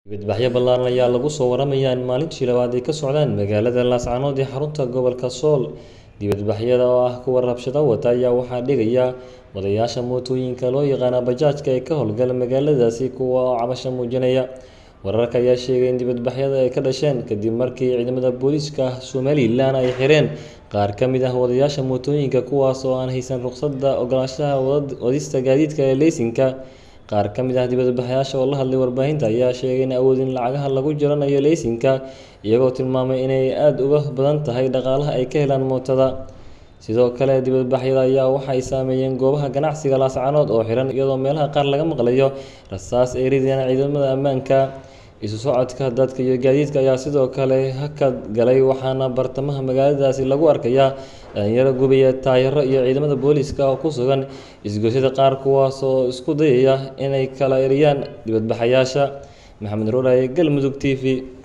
Dibadbaxyo ballaaran ayaa lagu soo waramayaa in maalintii labaad ay ka socdaan magaalada Laascaanood ee xarunta gobolka Sool. Dibadbaxyada oo ah kuwa rabshado wata ayaa waxaa dhigaya wadayaasha mootooyinka loo yaqaan bajaajka ee ka howlgala magaaladaasi kuwa oo cabasho muujinaya. Wararka ayaa sheegaya in dibadbaxyada ay ka dhasheen kadib markii ciidamada booliiska Somalilan ay xireen qaar ka mid ah wadayaasha mootooyinka kuwaas oo aan haysan rukhsadda oggolaanshaha wadista gaadiidka ee laysanka. Qaar ka mid ah dibadbaxayaasha oo la hadlay warbaahinta ayaa sheegay in awoodin lacagaha lagu jaranayo laysanka, iyagoo tilmaamay inay aad uga badan tahay dhaqaalaha ay ka helaan mootada. Sidoo kale, dibadbaxyada ayaa waxay saameeyeen goobaha ganacsiga Laascaanood oo xiran, iyadoo meelaha qaar laga maqlayo rasaas ay ridayaan ciidamada ammaanka. Isu socodka dadka iyo gaadiidka ayaa sidoo kale hakad galay, waxaana bartamaha magaaladaasi lagu arkayaa dhalinyaro gubaya taayirro iyo ciidamada booliiska oo ku sugan isgoysyada qaar kuwaas oo isku dayaya inay kala eryaan dibadbaxayaasha. Maxamed Roraye, Galmudug TV.